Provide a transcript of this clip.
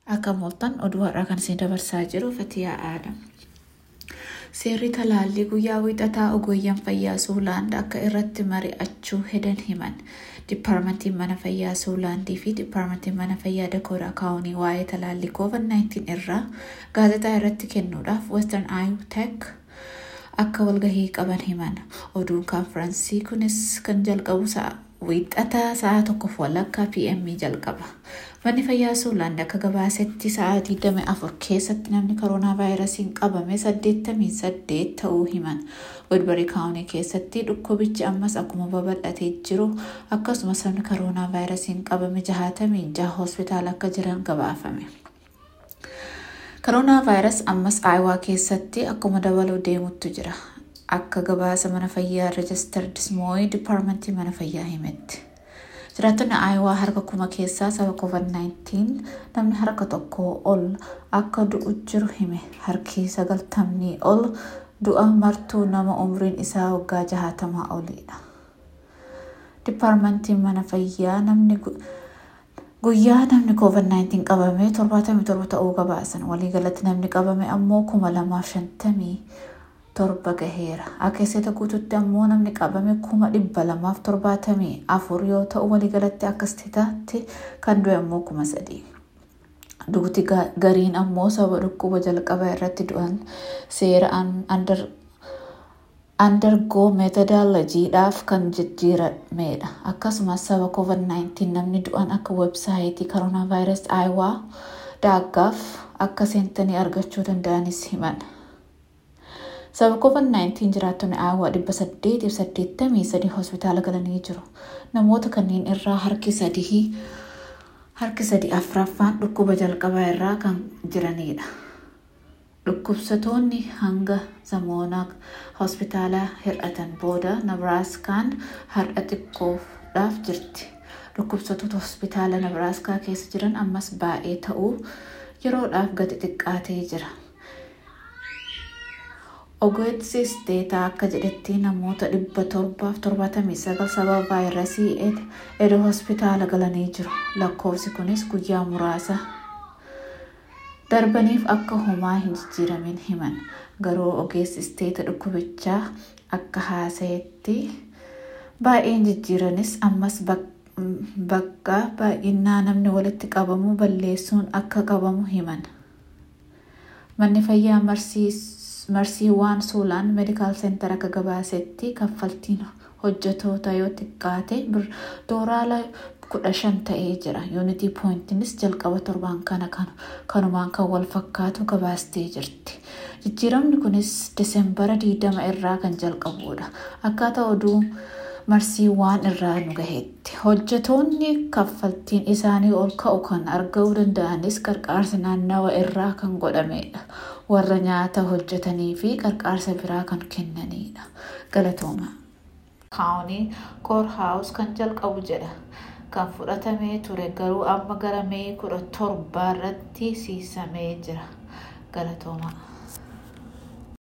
Akka mooltan oduu har'aa kan isin dabarsaa jiru Fatiyaa Aadam. Seerri talaallii guyyaa wiixataa ogeeyyan fayyaa Suulaand akka irratti mari'achuu hedan himan. Dipaarmentiin mana fayyaa Suulaandii fi Dipaarmentiin mana fayyaa Dakoodaa Kaawunii waa'ee talaallii COVID-19 irraa gaazexaa irratti kennuudhaaf Western Eye Tech akka walgahii qaban himan. Oduun kaanfiraansii kunis kan jalqabu sa'a wiixataa sa'a tokkoof walakkaa PM jalqaba. Manni fayyaa Suulaand akka gabaasetti sa'a 24 keessatti namni koronaa vaayirasiin qabame 88 ta'uu himan. Woodbury kaawunii keessatti dhukkubichi ammas akkuma babal'atee jiru akkasumas namni koronaa vaayirasiin qabame 66 hospitaala akka jiran gabaafame. Koronaa vaayirasii ammas Aayawaa keessatti akkuma dabaluu deemutti jira. Akka gabaasa mana fayyaa Reejistar Dismooyi Dipaarmentii mana fayyaa himetti. Jiraattonni Aayawaa harka kuma keessaa sababa COVID-19 namni harka tokko ol akka du'u jiru hime. Harki sagaltamni ol du'a martuu nama umriin isaa waggaa jahaatamaa oliidha. Dipaarmentiin mana fayyaa namni guyyaa namni COVID-19 qabame 77 ta'uu gabaasan. Waliigalatti namni qabame ammoo 2057 gaheera. Akka guututti ammoo namni qabame 274 yoo ta'u waliigalatti akka isteetaatti kan du'e ammoo 3000. Dugdi gariin ammoo sababa dhukkuba jalqabaa irratti du'an seera andargoo meetodolojiidhaaf kan jijjiiramedha. Akkasumas sababa COVID-19 namni du'an akka websaayitii koronaa vaayirasii Aayawaa daaggaaf akka seentanii argachuu danda'anis himan. Sababa COVID-19 jiraattonni Aayawaa dhibba saddeetiif saddeettamii sadii hospitaala galanii jiru. Namoota kanneen irraa harki sadii harki sadii afraffaan dhukkuba jalqabaa irraa kan jiranidha. Dhukkubsatoonni hanga zamoonaa hospitaala hir'atan booda Nabraaskaan har'a xiqqoodhaaf jirti. Dhukkubsatoota hospitaala Nabraaskaa keessa jiran ammas baay'ee ta'uu yeroodhaaf gadi xiqqaatee jira. Ogeessi isteetaa akka jedhetti namoota dhibba torbaaf torbaatamii sagal sababa vaayirasii edda hospitaala galanii jiru. Lakkoofsi kunis guyyaa muraasa darbaniif akka homaa hin jijjiiramin himan. Garuu ogeessi isteeta dhukkubichaa akka haasayetti baay'een jijjiiranis ammas bakka baay'inaa namni walitti qabamu balleessuun akka qabamu himan. Manni fayyaa marsiiwwan suulaan meedikaal seentar akka gabaasetti kaffaltiin hojjetoota yoo xiqqaate doolaara kudha shan ta'ee jira. Yuunitii pooyintiinis jalqaba torbaan kana kanumaan kan wal fakkaatu gabaastee jirti. Jijjiiramni kunis Diseembara 20 irraa kan jalqabudha. Akkaataa oduu marsiiwwan irraa nu gaheetti. Hojjetoonni kaffaltiin isaanii ol ka'u kan argachuu danda'anis qarqaarsa naannawa irraa kan godhamedha. Warra nyaata hojjetanii fi qarqaarsa biraa kan kennanidha. Galatooma. Kaawunii koorhaawus kan jalqabu jedha. Kan fudhatamee ture garuu amma gara mee kudha torbaa irratti siisamee jira. Galatooma.